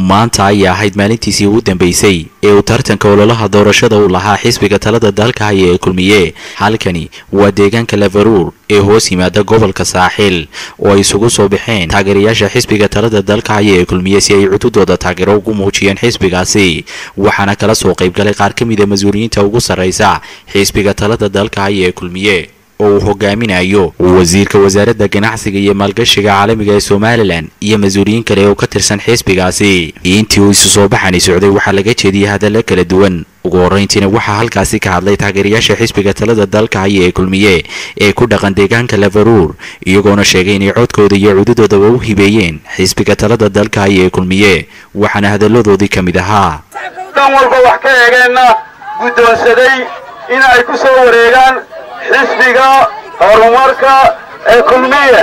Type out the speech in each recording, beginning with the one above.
maanta ayay ahayd maalintiisii ugu dambeysay ee uu tartanka ololaha doorashada u lahaa xisbiga talada dalka haya ee kulmiye halkani waa deegaanka lafaruur ee hoos yimaada gobolka saaxiil oo ay isugu soo baxeen taageerayaasha xisbiga talada dalka haya ee kulmiye si ay cududooda taageero ugu muujiyeen xisbigaasi waxaana kala soo qaybgalay qaar ka mid a mas-uuliyiinta ugu sarraysa xisbiga talada dalka haya ee kulmiye oo uu hogaaminayo wasiirka wasaaradda ganacsiga iyo maalgashiga caalamiga ee somalilan iyo mas-uuliyiin kale oo ka tirsan xisbigaasi intii uu isu soo baxani socday waxaa laga jeediyey hadalla kala duwan ugu horrayntiina waxaa halkaasi ka hadlay taageerayaasha xisbiga talada dalka haya ee kulmiye ee ku dhaqan deegaanka lafaruur iyagoona sheegay inay codkooda iyo cududoodaba u hibeeyeen xisbiga talada dalka haya ee kulmiye waxaana hadalladoodii ka mid ahaa dhan walba wax ka eegeenna guddoonsaday in ay ku soo wareegaan xisbiga horumarka ee kulmiye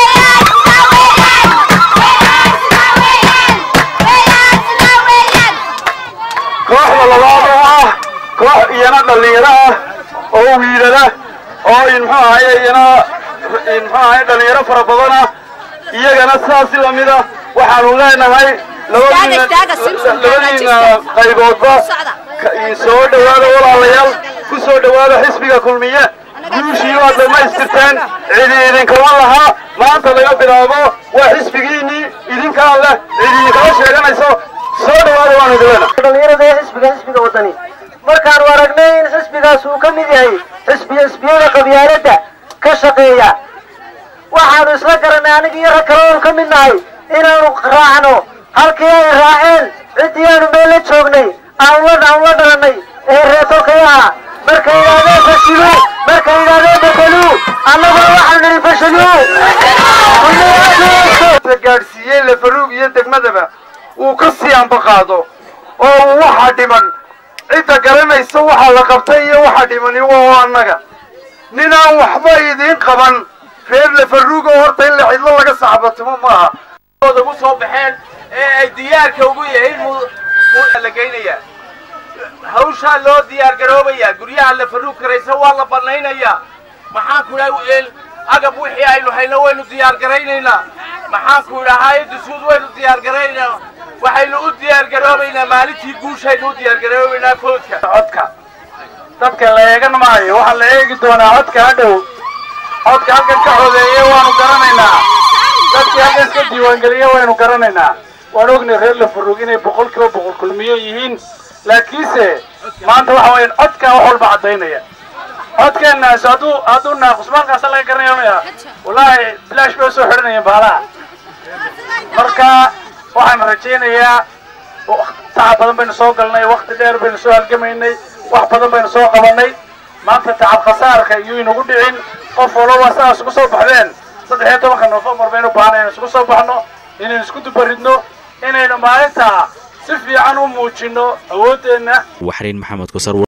kooxda labaad oo ah koox iyana dhallinyaro ah oo wiilala oo muxuu ahaye iyana muxuu ahaye dhallinyaro fara badan ah iyagana sidaasi lamida waxaanu leenahay labadiina qayboodba soo dhowaada walaalayaal ku soo dhowaada xisbiga kulmiye guushii waad dhammaystirteen cidi idinkama laha maanta laga bilaabo waa xisbigiinnii idinkaa leh cidi idinkama sheeganayso soo dhowaada waanu idilena dhallinyarada ee xisbiga xisbiga wadani markaanu aragnay in xisbigaas uu ka mid yahay xisbiya xisbiyada qabyaaladda ka shaqeeya waxaanu isla garanay aniga iyo rag kale oonu ka mid nahay inaanu raacno halkii ay raaceen ciddii aanu meel la joognay aanu la aanu la dhalanay ee reetolkayaha markay yidhahdeen fashilu markay yidhahdeen bedeluu annaguna waxaanu nidhi fashiluu gaadhsiiyey lafaruug iyo degmadaba uu ka sii ambaqaado oo uu waxa dhiman cidda garanaysa waxa la qabtay iyo waxa dhimani waa annaga ninaan waxba idiin qaban reer lafaruugo horta in la cidlo laga saxbatumo maaha ugu soo baxeen ee ay diyaarka ugu yihiin la geynayaa hawshaa loo diyaar garoobayaa guryaha lafaruug karaysa waa la banaynayaa maxaan ku idhaha agab wixii aynu hayno waynu diyaar garaynaynaa maxaan ku idhahaa dusuud waynu diyaar garaynaynaa waxaynu u diyaar garoobaynaa maalintii guushaynu u diyaar garoobaynaa foodka codka dadka la eegan maayo waxaa la eegi doonaa codka hadhow codka halkan ka codeeye waanu garanaynaa dadkii halkan iska diiwaangeliye waynu garanaynaa waan ognay reer lafaruug inay boqol kiiba boqol kulmiye yihiin laakiinse maanta waxa weeyaan codkaa wax walba caddaynaya codkeennaas hadduu hadduu naaqus maalkaasa laga garanaya wallaahi bilaash bay usoo xidhanayeen baalaha marka waxaan rajaynayaa tacab badan baynu soo galnay wakti dheer baynu soo halgamaynay wax badan baynu soo qabanay maanta tacab khasaarka iyuu inagu dhicin qof walaba saa isugu soo baxdeen saddex iyo tobanka nofembar baynu baahna inu isugu soo baxno inaynu isku dubaridno inaynu maalintaa si fiican u muujinno awooddeenna waxriin maxamed kusar